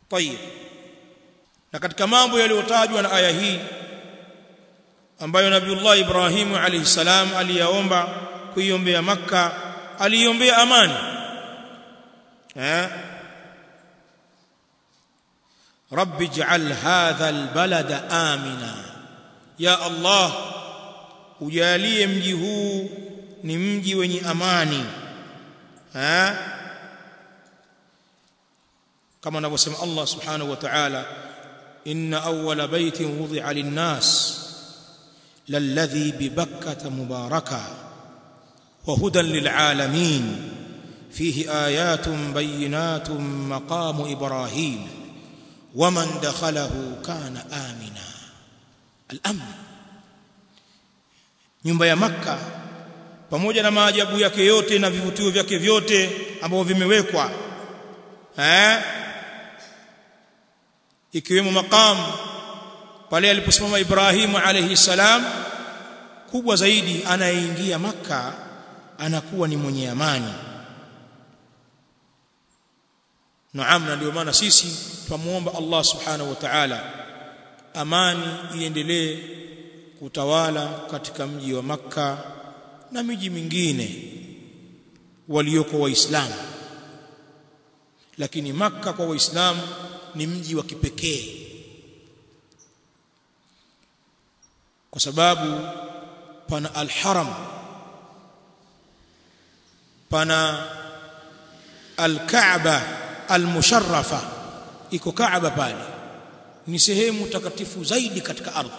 tayib na katika mambo yaliyotajwa na aya hii ambayo Nabiullah Ibrahim alayhi salam aliyaomba kuiombea Makka aliombea amani eh رب اجعل هذا البلد آمنا يا الله ujalie mji huu ni mji wenye amani ha kama anavyosema Allah subhanahu wa ta'ala inna awwala baytin wudi'a lin-nas lalladhi bi bakkata mubaraka wa hudan lil-alamin fihi ayatun bayyinatun maqamu ibrahim ومن دخله كان آمنا الأمن nyumba ya makka pamoja na maajabu yake yote na vivutio vyake vyote ambavyo vimewekwa eh ikiwemo maqam pale aliposimama Ibrahim alayhi salam kubwa zaidi anayeingia makka anakuwa ni mwenye amani Naam na ndio maana sisi twamuomba Allah Subhanahu wa Ta'ala amani iendelee kutawala katika mji wa Makka na miji mingine walioko waislamu lakini Makka kwa waislamu ni mji wa kipekee kwa sababu pana al-Haram pana al-Kaaba al-musharrafa iko Kaaba pale ni sehemu takatifu zaidi katika ardhi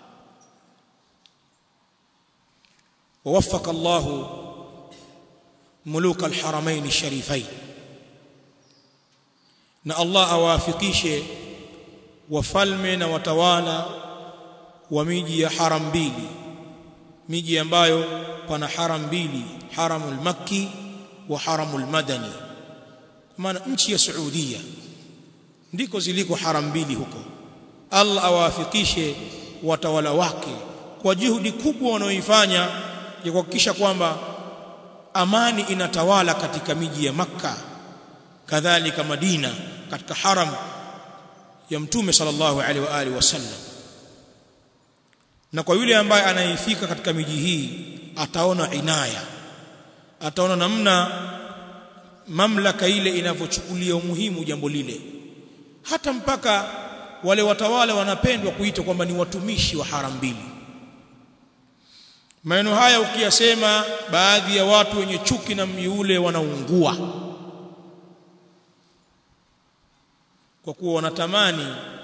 ووفق الله ملوك الحرمين الشريفين na Allah awafikishe wafalme na watawala wa miji ya haram mbili miji ambayo pana haram mbili haramul makki wa haramul madani kwa maana nchi ya Saudia ndiko ziliko haram mbili huko Allah awafikishe watawala wake kwa juhudi kubwa wanaoifanya ya kuhakikisha kwamba amani inatawala katika miji ya Makka kadhalika Madina katika haram ya Mtume sallallahu alaihi wa alihi wasallam na kwa yule ambaye anaifika katika miji hii ataona inaya ataona namna mamlaka ile inavyochukulia umuhimu jambo lile hata mpaka wale watawala wanapendwa kuitwa kwamba ni watumishi wa haram mbili maneno haya ukiyasema baadhi ya watu wenye chuki na mji ule wanaungua kwa kuwa wanatamani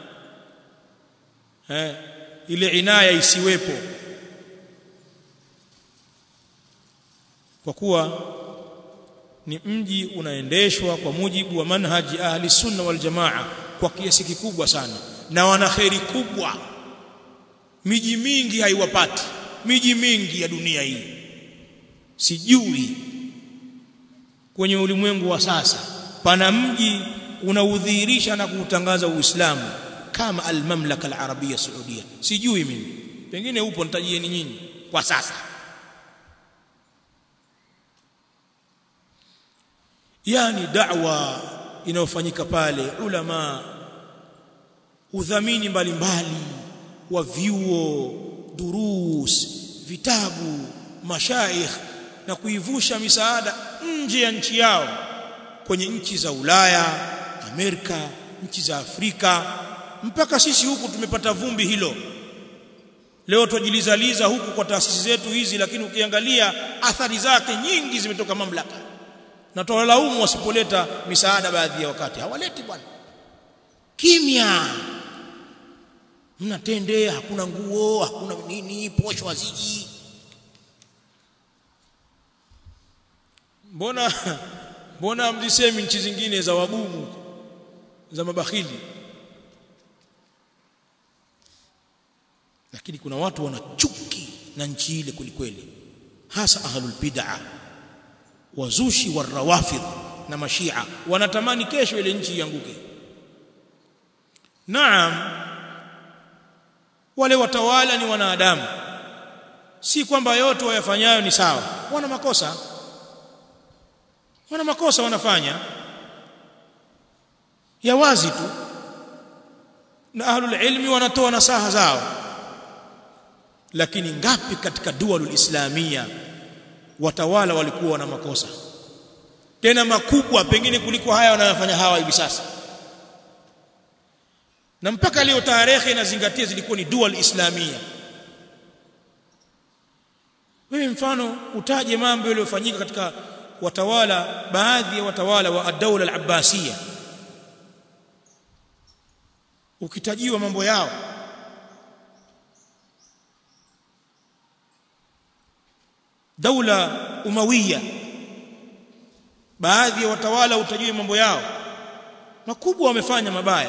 eh, ile inaya isiwepo kwa kuwa ni mji unaendeshwa kwa mujibu wa manhaji ahli sunna wal jamaa kwa kiasi kikubwa sana na wana kheri kubwa miji mingi haiwapati miji mingi ya dunia hii sijui kwenye ulimwengu wa sasa pana mji unaudhihirisha na kuutangaza Uislamu kama al-mamlaka al-arabia saudia sijui mimi pengine upo nitajieni nyinyi kwa sasa yani da'wa inayofanyika pale ulama udhamini mbalimbali wa vyuo durus vitabu mashaikh na kuivusha misaada nje ya nchi yao kwenye nchi za Ulaya Amerika nchi za Afrika mpaka sisi huku tumepata vumbi hilo leo twajilizaliza huku kwa taasisi zetu hizi lakini ukiangalia athari zake nyingi zimetoka mamlaka na tuwalaumu wasipoleta misaada baadhi ya wakati hawaleti bwana kimya mnatende hakuna nguo hakuna nini posho haziji mbona mbona mlisemi nchi zingine za wagumu za mabakhili lakini kuna watu wana chuki na nchi ile kulikweli hasa ahlul bid'ah wazushi warawafidh na mashia wanatamani kesho ile nchi ianguke naam wale watawala ni wanadamu si kwamba yote wayafanyayo ni sawa wana makosa wana makosa wanafanya ya wazi tu na ahlul ilmi wanatoa nasaha zao lakini ngapi katika dualul islamia watawala walikuwa na makosa tena makubwa pengine kuliko haya wanayofanya hawa hivi sasa na mpaka leo tarehe inazingatia zilikuwa ni dual islamia wewe mfano utaje mambo yaliyofanyika katika watawala baadhi ya watawala wa ad-dawla al-abbasiyya ukitajiwa mambo yao daula umawiya baadhi ya watawala utajiwe mambo yao makubwa wamefanya mabaya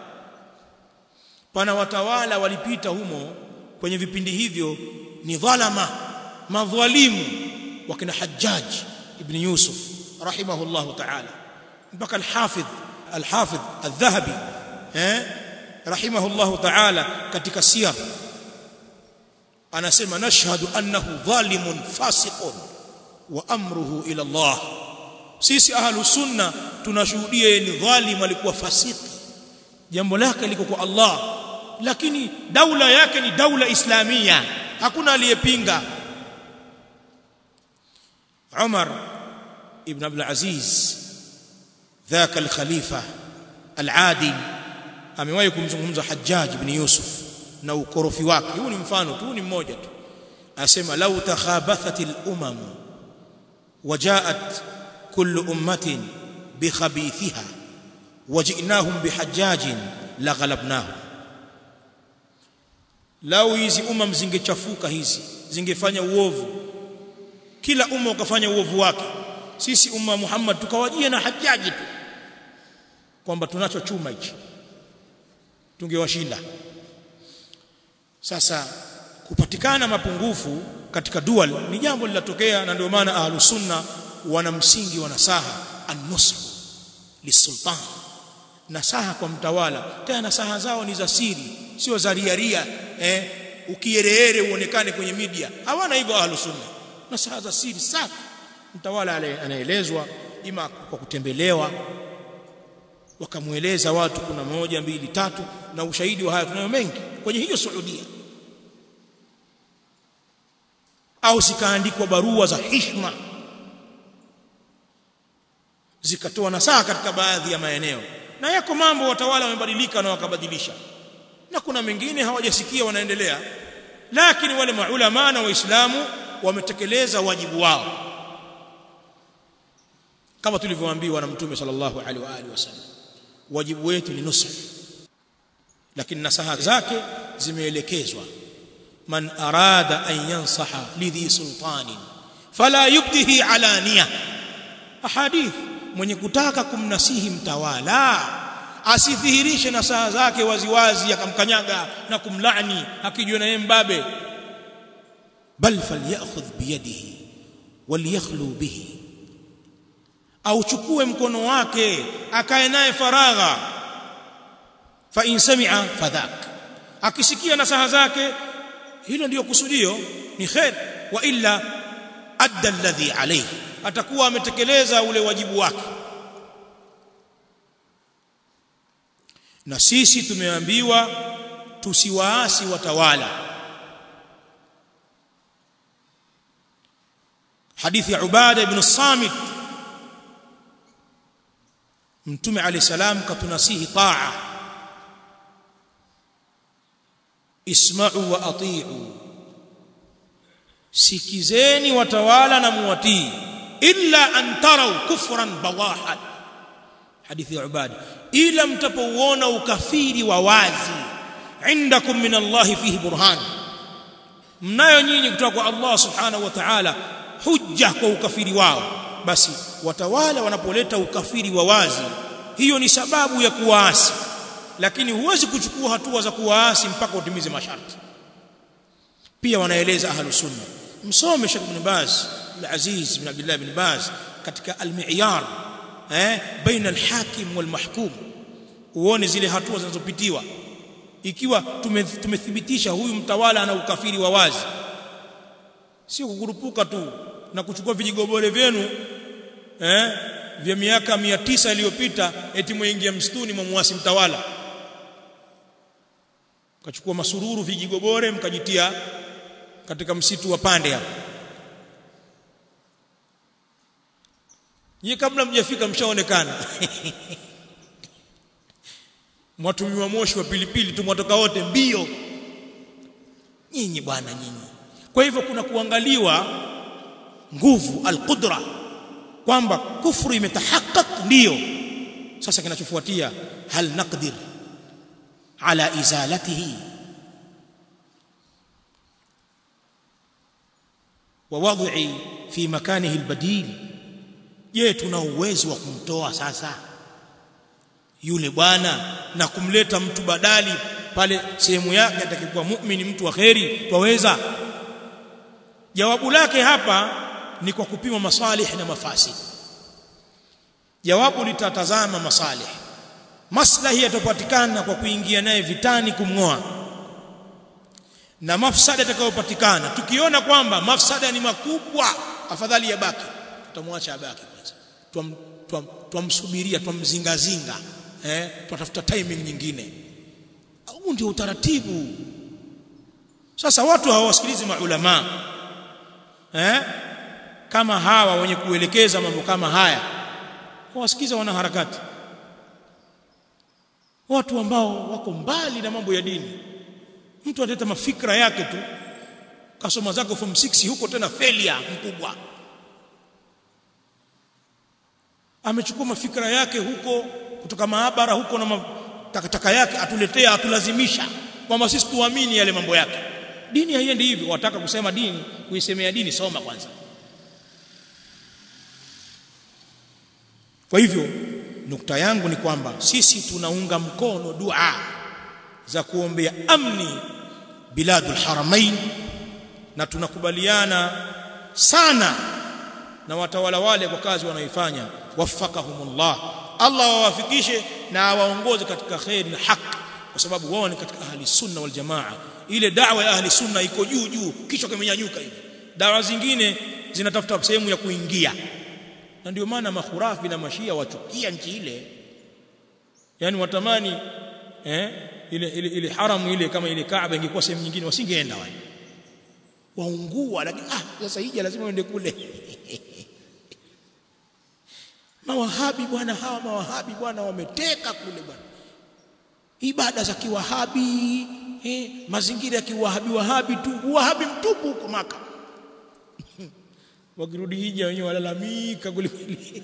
pana watawala walipita humo kwenye vipindi hivyo ni dhalama madhalimu wakina Hajjaj ibn Yusuf rahimahullah ta'ala mpaka al-Hafidh al-Hafidh al-Dhahabi eh rahimahullah ta'ala katika siyar anasema nashhadu annahu dhalimun fasiqun wa amruhu ila Allah sisi ahlu sunna tunashuhudia yeye ni dhalim alikuwa fasiki jambo lake liko kwa Allah lakini daula yake ni daula islamia hakuna aliyepinga Umar ibn Abdul Aziz ذاك الخليفه العادل amewahi kumzungumza Hajjaj ibn Yusuf na ukorofi wake huu ni mfano tu ni mmoja tu asema law takhabathat al-umam وجاءت كل أمة بخبيثها وجئناهم بحجاج لغلبناهم lau hizi umam zingechafuka hizi zingefanya uovu kila umma ukafanya uovu wake sisi umma Muhammad tukawajia na hajaji tu kwamba tunacho chuma hichi tungewashinda sasa kupatikana mapungufu katika dual ni jambo linatokea na ndio maana ahlus sunna wana msingi wa nasaha an-nusr lisultan nasaha kwa mtawala tena nasaha zao ni za siri sio za riaria eh ukiereere uonekane kwenye media hawana hivyo ahlus sunna nasaha za siri safi mtawala anaelezwa ima kwa kutembelewa wakamueleza watu kuna moja mbili tatu na ushahidi wa haya tunayo mengi kwenye hiyo Saudia au zikaandikwa barua za hishma zikatoa nasaha katika baadhi ya maeneo na yako mambo watawala wamebadilika na wakabadilisha na kuna mengine hawajasikia wanaendelea lakini wale maulama na waislamu wametekeleza wajibu wao kama tulivyoambiwa na mtume sallallahu alaihi wa alihi wasallam wajibu wetu ni nusra lakini nasaha zake zimeelekezwa man arada an yansaha lidhi sultanin fala yubdihi alaniya ahadith mwenye kutaka kumnasihi mtawala asidhihirishe nasaha zake waziwazi akamkanyaga na kumlani akijua na yeye mbabe bal falyakhudh biyadihi walyakhlu bihi au chukue mkono wake akae naye faragha fa in sami'a fadhak akisikia nasaha zake hilo ndiyo kusudio ni khair wa illa adda alladhi alayhi atakuwa ametekeleza ule wajibu wake na sisi tumeambiwa tusiwaasi watawala hadithi ya Ubada ibn Samit Mtume Ali salam katunasihi taa isma'u wa ati'u sikizeni watawala na muwatii illa an taraw kufran bawahan hadithi ya Ubada ila mtapouona ukafiri wa wazi indakum min Allah fihi burhan mnayo nyinyi kutoka kwa Allah subhanahu wa ta'ala hujja kwa ukafiri wao basi watawala wanapoleta ukafiri wa wazi hiyo ni sababu ya kuwaasi lakini huwezi kuchukua hatua za kuwaasi mpaka utimize masharti pia wanaeleza ahlus sunna msome Sheikh Ibn Baz al-Aziz bin Abdullah ibn Baz katika al-mi'yar eh baina al-hakim wal-mahkum uone zile hatua zinazopitiwa ikiwa tumethibitisha huyu mtawala ana ukafiri wa wazi sio kukurupuka tu na kuchukua vijigobore vyenu eh vya miaka 900 iliyopita eti mwingia msituni mwamwasi mtawala kachukua masururu vijigobore mkajitia katika msitu wa pande hapo Nyie kabla mjafika mshaonekana. Mwatumiwa moshi wa pilipili tu mwatoka wote mbio. Nyinyi bwana nyinyi. Kwa hivyo kuna kuangaliwa nguvu alqudra kwamba kufru imetahaqqaq ndio. Sasa kinachofuatia hal naqdir ala izalatihi wa wad'i fi makanihi albadil je tuna uwezo wa kumtoa sasa yule bwana na kumleta mtu badali pale sehemu yake atakikuwa muumini mtu wa kheri twaweza jawabu lake hapa ni kwa kupima masalih na mafasi jawabu litatazama masalih maslahi yatapatikana kwa kuingia naye vitani kumngoa na mafsada yatakayopatikana tukiona kwamba mafsada ni makubwa afadhali yabaki tutamwacha abaki kwanza twamsubiria twamzingazinga eh twatafuta timing nyingine huu ndio utaratibu sasa watu hawasikilizi maulama eh kama hawa wenye kuelekeza mambo kama haya hawasikiza wanaharakati watu ambao wako mbali na mambo ya dini mtu analeta mafikra yake tu kasoma zako form 6 huko tena failure mkubwa amechukua mafikra yake huko kutoka maabara huko na takataka yake atuletea atulazimisha kwamba sisi tuamini yale mambo yake dini haiendi hivyo wataka kusema dini kuisemea dini soma kwanza kwa hivyo nukta yangu ni kwamba sisi tunaunga mkono dua za kuombea amni biladul haramain na tunakubaliana sana na watawala wale kwa kazi wanaoifanya waffaqahumullah Allah wawafikishe na awaongoze katika khair na haki kwa sababu wao ni katika ahli sunna wal jamaa ile da'wa ya ahli sunna iko juu juu kichwa kimenyanyuka hivi dawa zingine zinatafuta sehemu ya kuingia na ndio maana mahurafi na mashia wachukia nchi ile yani watamani eh ile ile, ile haramu ile kama ile Kaaba ingekuwa sehemu nyingine wasingeenda wale waungua lakini ah sasa hija lazima uende kule mawahabi bwana hawa mawahabi bwana wameteka kule bwana ibada za kiwahabi eh, mazingira ya kiwahabi wahabi tu wahabi mtupu huko maka wakirudi hija wenyewe walalamika kwelikweli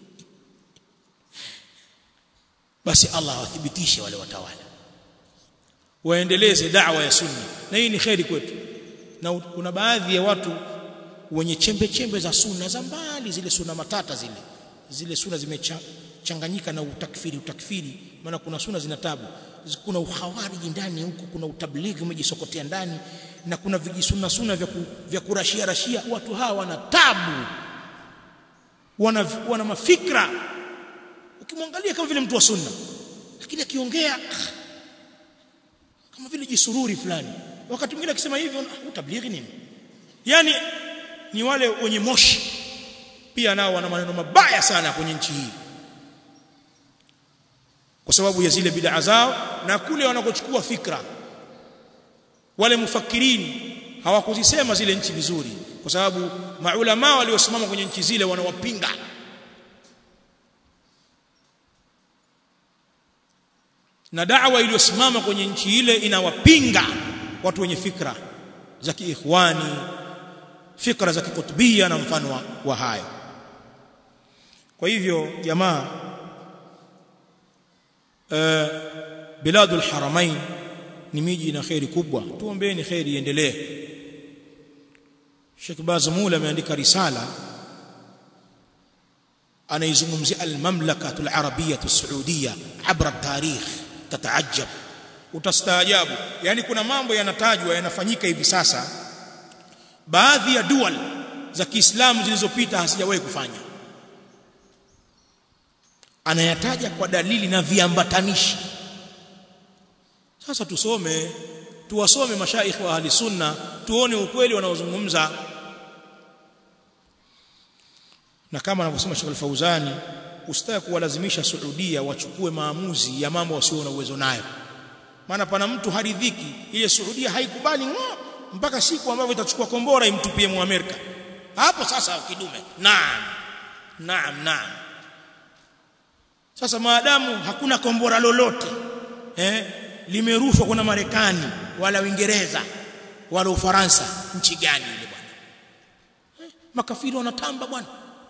basi Allah awathibitishe wale watawala waendeleze da'wa ya sunna na hii ni kheri kwetu na kuna baadhi ya watu wenye chembe chembe za sunna za mbali zile sunna matata zile zile sunna zimechanganyika na utakfiri utakfiri maana kuna sunna zina tabu kuna uhawariji ndani huko kuna utablighi umejisokotea ndani na kuna vijisunna sunna vya, ku, vya kurashia rashia watu hawa wana tabu wana, wana mafikra ukimwangalia kama vile mtu wa sunna lakini akiongea kama vile jisururi fulani wakati mwingine akisema hivyo utablighi nini yani ni wale wenye moshi pia nao wana maneno mabaya sana kwenye nchi hii kwa sababu ya zile bid'a zao na kule wanakochukua fikra wale mufakirini hawakuzisema zile nchi vizuri kwa sababu maulama waliosimama kwenye nchi zile wanawapinga na da'wa iliyosimama kwenye nchi ile inawapinga watu wenye fikra za kiikhwani fikra za kikutubia na mfano wa, wa hayo kwa hivyo jamaa uh, biladul haramain ni miji na khairi kubwa tuombeeni khairi iendelee Sheikh Bazmul ameandika risala anaizungumzia al-mamlakatu al-arabiyyah as-saudiyya abra tarikh tataajab utastaajabu yani kuna mambo yanatajwa yanafanyika hivi sasa baadhi ya dual za Kiislamu zilizopita hasijawahi kufanya anayataja kwa dalili na viambatanishi sasa tusome tuwasome mashaikh wa ahli sunna tuone ukweli wanaozungumza na kama anavyosema Sheikh Al-Fauzani usitaki kuwalazimisha Saudia wachukue maamuzi ya mambo wasio na uwezo nayo maana pana mtu haridhiki ile Saudia haikubali ngo mpaka siku ambayo itachukua kombora imtupie muamerika hapo sasa kidume naam naam naam sasa maadamu hakuna kombora lolote eh limerushwa kuna Marekani wala Uingereza wala Ufaransa nchi gani ile bwana eh, makafiri wanatamba bwana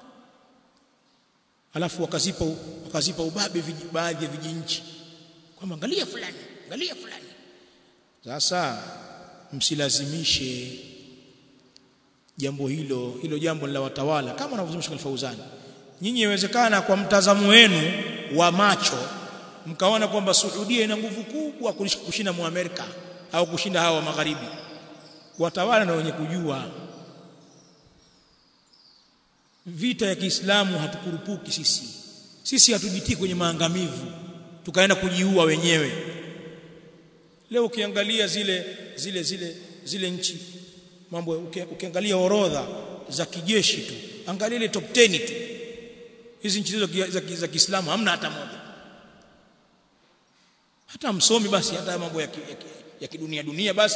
alafu wakazipa wakazipa ubabe baadhi ya vijinchi kwamba angalia fulani angalia fulani sasa msilazimishe jambo hilo hilo jambo la watawala kama anavyosema Sheikh Fauzani nyinyi inawezekana kwa mtazamo wenu wa macho mkaona kwamba Saudia ina nguvu kubwa kushinda muamerika au kushinda hawa wa magharibi watawala na wenye kujua vita ya Kiislamu hatukurupuki sisi sisi hatujitii kwenye maangamivu tukaenda kujiua wenyewe leo ukiangalia zile zile zile zile nchi mambo ukiangalia orodha za kijeshi tu angalia ile top 10 tu hizi nchi hizo za Kiislamu hamna hata moja hata msomi basi hata mambo ya, ki, ya, ki, ya kidunia dunia basi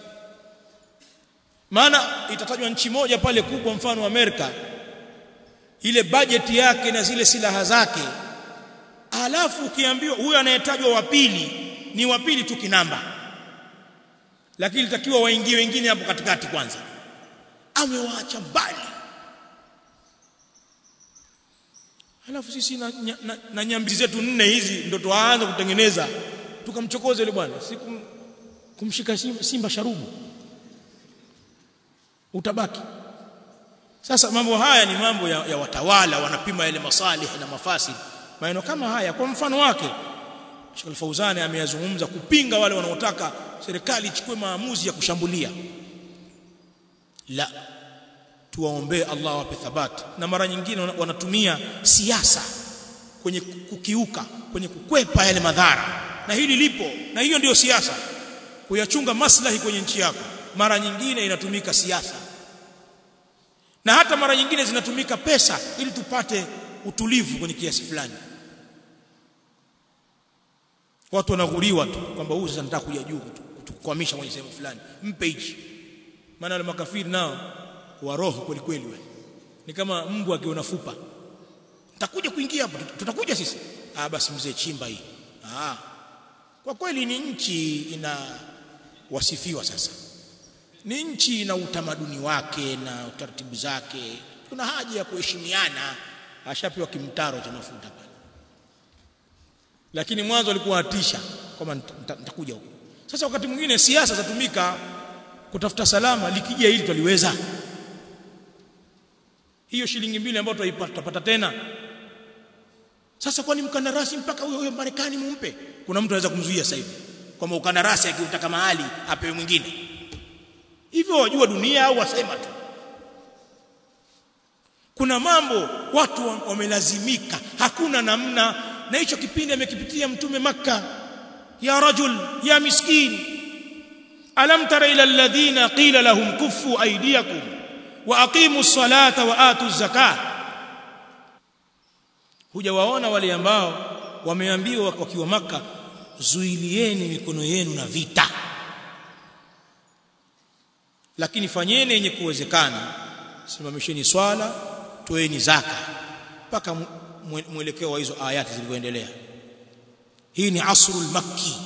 maana itatajwa nchi moja pale kubwa mfano Amerika ile bajeti yake na zile silaha zake alafu ukiambiwa huyo anayetajwa wa pili ni wa pili tu kinamba lakini litakiwa waingie wengine hapo katikati kwanza amewaacha mbali alafu sisi na, na, na, na nyambi zetu nne hizi ndo tuanze kutengeneza tukamchokoza yule bwana siku kumshika simba, simba sharubu utabaki sasa mambo haya ni mambo ya, ya watawala wanapima yale masalih na mafasid maneno kama haya kwa mfano wake Sheikh Al-Fauzani ameyazungumza kupinga wale wanaotaka serikali ichukue maamuzi ya kushambulia la tuwaombee Allah awape thabati na mara nyingine wanatumia siasa kwenye kukiuka kwenye kukwepa yale madhara na hili lipo na hiyo ndiyo siasa kuyachunga maslahi kwenye nchi yako mara nyingine inatumika siasa na hata mara nyingine zinatumika pesa ili tupate utulivu kwenye kiasi fulani watu wanaghuriwa tu kwamba huyu sasa nataka kuja juu kutukwamisha kwenye sehemu fulani mpe hichi maana wale makafiri nao wa roho kweli kweli wewe ni kama mbwa akiona fupa nitakuja kuingia hapo tutakuja sisi ah basi mzee chimba hii ah kwa kweli ni nchi ina wasifiwa sasa ni nchi na utamaduni wake na utaratibu zake kuna haja ya kuheshimiana ashapewa kimtaro cha mafuta pale lakini mwanzo alikuwa atisha kama nitakuja huko sasa wakati mwingine siasa zatumika kutafuta salama likija hili twaliweza hiyo shilingi mbili ambayo tutapata tena sasa kwani mkandarasi mpaka huyo huyo Marekani mumpe kuna mtu anaweza kumzuia sasa hivi kwamba ukandarasi akiutaka mahali apewe mwingine hivyo wajua dunia au wasema tu kuna mambo watu wamelazimika hakuna namna na hicho kipindi amekipitia mtume makka ya rajul ya miskin alam tara ila alladhina qila lahum kuffu aydiyakum wa aqimu as-salata wa atu az-zakah hujawaona wale ambao wameambiwa wakiwa maka zuilieni mikono yenu na vita lakini fanyeni yenye kuwezekana simamisheni swala toeni zaka mpaka mwelekeo wa hizo ayati zilivyoendelea hii ni asrul makki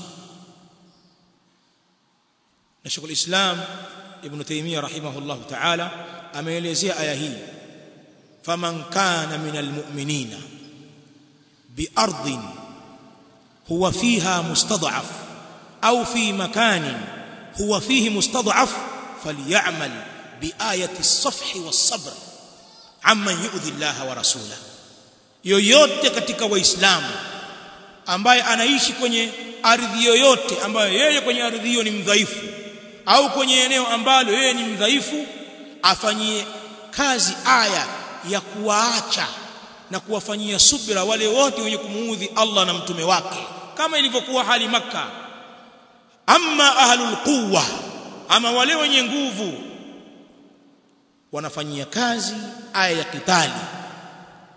na Sheikh islam Ibn Taymiyyah rahimahullah ta'ala ameelezea aya hii faman kana minal mu'minina biardin huwa fiha mustad'af au fi makanin huwa fihi mustad'af falyamal biayati as-safhi was-sabr amma yu'dhi Allah wa rasulahu yoyote katika waislamu ambaye anaishi kwenye ardhi yoyote ambayo yeye kwenye ardhi hiyo ni mdhaifu au kwenye eneo ambalo yeye ni mdhaifu afanyie kazi aya ya kuwaacha na kuwafanyia subira wale wote wenye kumuudhi Allah na mtume wake kama ilivyokuwa hali maka amma ahlul quwwa ama wale wenye nguvu wanafanyia kazi aya ya kitali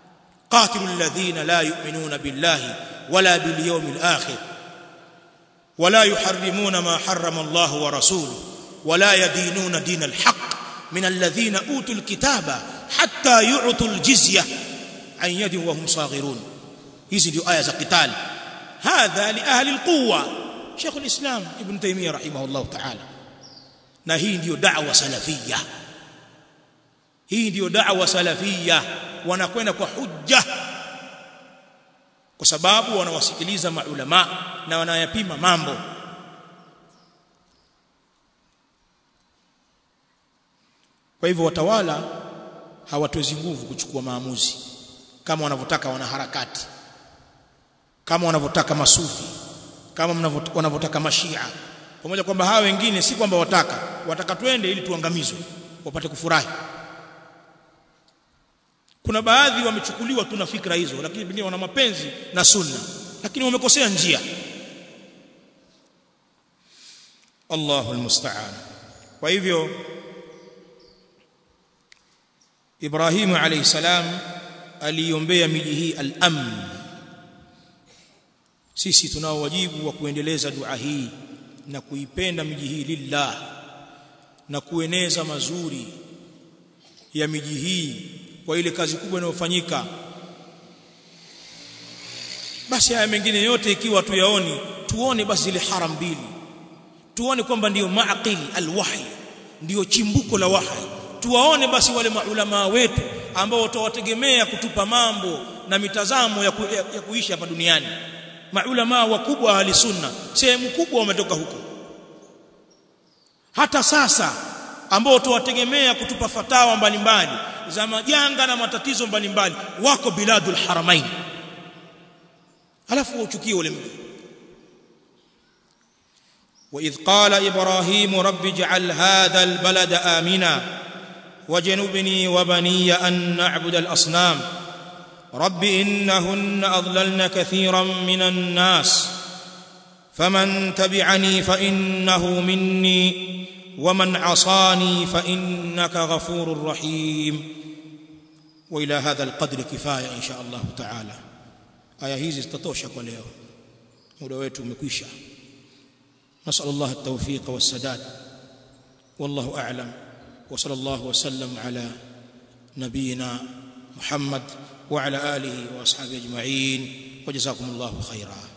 قاتلوا الذين لا يؤمنون بالله ولا باليوم الآخر wala yuharrimuna ma harrama Allah wa rasuluhu wala yadinuna din alhaq min alladhina utul kitaba hatta yu'tul jizya an yadin wa hum saghirun hizi ndio aya za qital hadha li ahli alquwa Sheikh alislam Ibn Taymiyyah rahimahullah ta'ala na hii ndiyo da'wa salafia hii ndiyo da'wa salafia wanakwenda kwa hujja kwa sababu wanawasikiliza maulama na wanayapima mambo kwa hivyo watawala hawatwezi nguvu kuchukua maamuzi kama wanavyotaka wanaharakati kama wanavyotaka masufi kama wanavyotaka mashia pamoja kwamba hawa wengine si kwamba wataka wataka twende ili tuangamizwe wapate kufurahi kuna baadhi wamechukuliwa tuna fikra hizo lakini pengine wana mapenzi na sunna lakini wamekosea njia Allahu almusta'an kwa hivyo Ibrahimu alayhi salam aliombea miji hii al-amn sisi tunao wajibu wa kuendeleza dua hii na kuipenda miji hii lillah na kueneza mazuri ya miji hii kwa ile kazi kubwa inayofanyika basi haya mengine yote ikiwa tuyaoni tuone basi zile haram mbili tuone kwamba ndiyo maaqili alwahi ndiyo chimbuko la wahi tuwaone basi wale maulama wetu ambao tutawategemea kutupa mambo na mitazamo ya, ku, ya, ya kuishi hapa duniani maulama wakubwa ahli sunna sehemu kubwa wametoka huko hata sasa ambao tuwategemea kutupa fatawa mbalimbali za majanga na matatizo mbalimbali wako biladul haramain alafu uchukie ule mji وإذ قال إبراهيم رب اجعل هذا البلد آمنا وجنبني وبني أن نعبد الأصنام رب إنهن أضللن كثيرا من الناس فمن تبعني فإنه مني ومن عصاني فإنك غفور رحيم وإلى هذا القدر كفاية إن شاء الله تعالى aya hizi zitatosha kwa leo muda wetu umekwisha نسأل الله التوفيق والسداد والله أعلم وصلى الله وسلم على نبينا محمد وعلى آله وأصحابه أجمعين وجزاكم الله خيرا